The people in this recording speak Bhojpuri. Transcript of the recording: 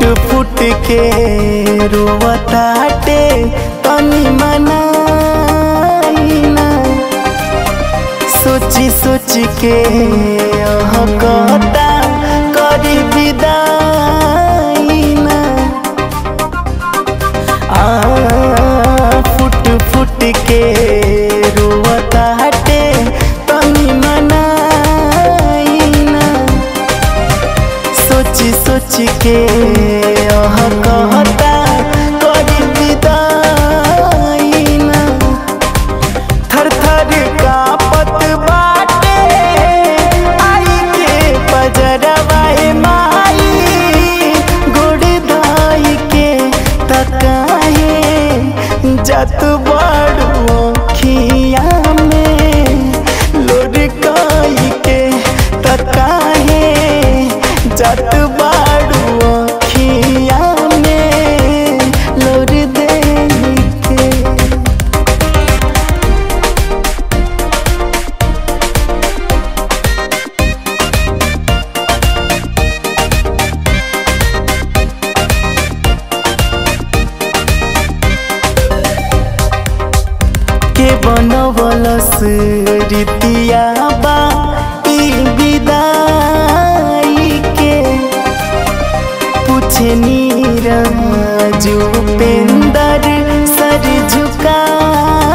फुट के रोवताटे तनी मनाई ना सोची सोची के कहता करी विदाई ना आ फुट फुट के रोवताटे तनी मनाई ना सोची सोची के अह कहता करी विदाई ना थर थर कापत बाटे आई के पजरवाए माई गोड़ धाई के तकाहे जत बड़ू खिया में लोरकाई के तकाहे जत बड़ू खिया में लोर दे के के बनवलस रीतिया बा ई विदाई के पूछे नीरज उपेंदर सर झुका